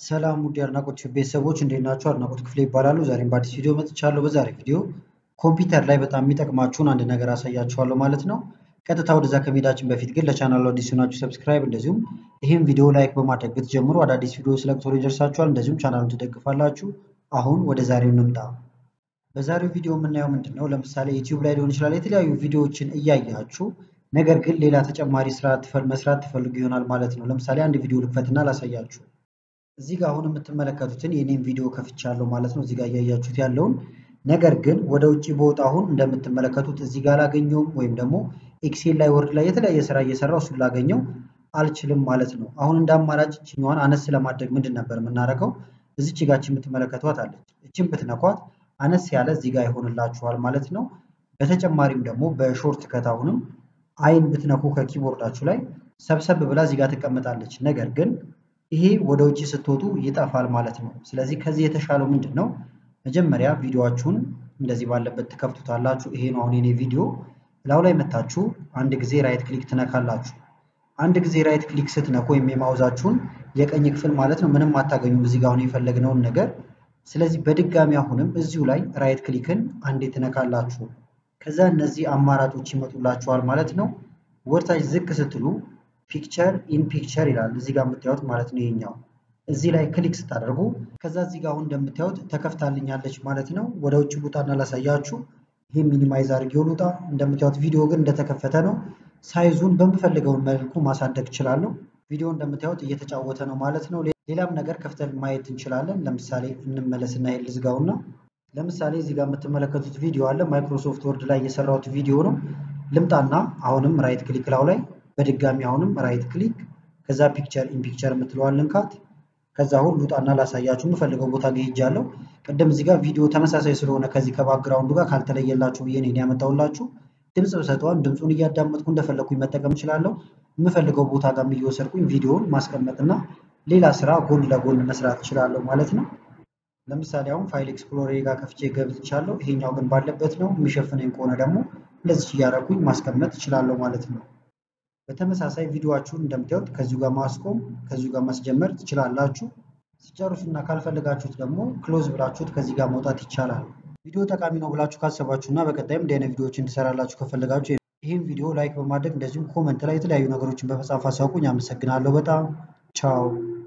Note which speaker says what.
Speaker 1: ሰላም ውድ የአድናቆት ቤተሰቦች እንዴት ናችሁ? አድናቆት ክፍሌ ይባላሉ። ዛሬም በአዲስ ቪዲዮ መጥቻለሁ። በዛሬ ቪዲዮ ኮምፒውተር ላይ በጣም የሚጠቅማችሁን አንድ ነገር አሳያችኋለሁ ማለት ነው። ቀጥታ ወደዛ ከመሄዳችን በፊት ግን ለቻናሉ አዲስ ሆናችሁ ሰብስክራይብ፣ እንደዚሁም ይህም ቪዲዮ ላይክ በማድረግ ብትጀምሩ አዳዲስ ቪዲዮ ስለቅ ቶሎ ይደርሳችኋል። እንደዚሁም ቻናሉን ትደግፋላችሁ። አሁን ወደ ዛሬው እንምጣ። በዛሬው ቪዲዮ የምናየው ምንድን ነው? ለምሳሌ ዩቲዩብ ላይ ሊሆን ይችላል የተለያዩ ቪዲዮዎችን እያያችሁ ነገር ግን ሌላ ተጨማሪ ስራ መስራት ትፈልጉ ይሆናል ማለት ነው። ለምሳሌ አንድ ቪዲዮ ልክፈትና ላሳያችሁ። እዚህ ጋር አሁን የምትመለከቱትን የኔም ቪዲዮ ከፍቻለሁ ማለት ነው። እዚህ ጋር እያያችሁት ያለውን ነገር ግን ወደ ውጭ በወጣ አሁን እንደምትመለከቱት እዚህ ጋር ላገኘውም ወይም ደግሞ ኤክሴል ላይ ወርድ ላይ የተለያየ ስራ እየሰራው እሱን ላገኘው አልችልም ማለት ነው። አሁን እንደ አማራጭ እችኛዋን አነስ ለማድረግ ምንድን ነበር የምናደርገው? እዚች ጋች የምትመለከቷት አለች። እችን ብትነኳት አነስ ያለ እዚህ ጋር ይሆንላችኋል ማለት ነው። በተጨማሪም ደግሞ በሾርት ከት አሁንም አይን ብትነኩ ከኪቦርዳችሁ ላይ ሰብሰብ ብላ እዚህ ጋር ትቀመጣለች። ነገር ግን ይሄ ወደ ውጭ ስትወጡ ይጠፋል ማለት ነው። ስለዚህ ከዚህ የተሻለው ምንድን ነው? መጀመሪያ ቪዲዮችሁን እንደዚህ ባለበት ትከፍቱታላችሁ። ይሄ ነው አሁን የኔ ቪዲዮ። ላው ላይ መታችሁ አንድ ጊዜ ራይት ክሊክ ትነካላችሁ። አንድ ጊዜ ራይት ክሊክ ስትነኩ ወይም የማውዛችሁን የቀኝ ክፍል ማለት ነው ምንም አታገኙም እዚህ ጋር አሁን የፈለግነውን ነገር። ስለዚህ በድጋሚ አሁንም እዚሁ ላይ ራይት ክሊክን አንዴ ትነካላችሁ። ከዛ እነዚህ አማራጮች ይመጡላችኋል ማለት ነው። ወርታች ዝቅ ስትሉ ፒክቸር ኢን ፒክቸር ይላል እዚህ ጋር የምታዩት ማለት ነው። ይሄኛው እዚህ ላይ ክሊክ ስታደርጉ ከዛ እዚህ ጋር አሁን እንደምታዩት ተከፍታልኛለች ማለት ነው። ወደ ውጭ ውጣና ላሳያችሁ። ይሄ ሚኒማይዝ አድርጌው ልውጣ። እንደምታዩት ቪዲዮ ግን እንደተከፈተ ነው። ሳይዙን በምፈልገውን መልኩ ማሳደግ እችላለሁ። ቪዲዮ እንደምታዩት እየተጫወተ ነው ማለት ነው። ሌላም ነገር ከፍተን ማየት እንችላለን። ለምሳሌ እንመለስና ይሄን ልዝጋውና ለምሳሌ እዚህ ጋር የምትመለከቱት ቪዲዮ አለ። ማይክሮሶፍት ወርድ ላይ የሰራሁት ቪዲዮ ነው። ልምጣና አሁንም ራይት ክሊክ ላው ላይ በድጋሚ አሁንም ራይት ክሊክ ከዛ ፒክቸር ኢን ፒክቸር የምትለዋል ልንካት። ከዛ አሁን ልውጣና ላሳያችሁ የምፈልገው ቦታ ጋር ሄጃለሁ። ቅድም እዚህ ጋር ቪዲዮ ተመሳሳይ ስለሆነ ከዚህ ከባክግራውንዱ ጋር ካልተለየላችሁ ብዬ ነው ያመጣሁላችሁ። ድምፅ ብሰጠዋን ድምፁን እያዳመጥኩ እንደፈለግኩኝ መጠቀም እችላለሁ። የምፈልገው ቦታ ጋር እየወሰድኩኝ ቪዲዮውን ማስቀመጥና ሌላ ስራ ጎን ለጎን መስራት እችላለሁ ማለት ነው። ለምሳሌ አሁን ፋይል ኤክስፕሎሬ ጋር ከፍቼ ገብቻለሁ። ይሄኛው ግን ባለበት ነው። የሚሸፍነኝ ከሆነ ደግሞ እንደዚህ እያደረኩኝ ማስቀመጥ እችላለሁ ማለት ነው። በተመሳሳይ ቪዲዮዋችሁን እንደምታዩት ከዚሁ ጋር ማስቆም ከዚሁ ጋር ማስጀመር ትችላላችሁ። ሲጨርሱና ካልፈልጋችሁት ደግሞ ክሎዝ ብላችሁት ከዚህ ጋር መውጣት ይቻላል። ቪዲዮ ጠቃሚ ነው ብላችሁ ካሰባችሁ እና በቀጣይም እንዲህ አይነት ቪዲዮዎች እንድሰራላችሁ ከፈለጋችሁ ይህን ቪዲዮ ላይክ በማድረግ እንደዚሁም ኮመንት ላይ የተለያዩ ነገሮችን በመጻፍ አሳውቁኝ። አመሰግናለሁ በጣም ቻው።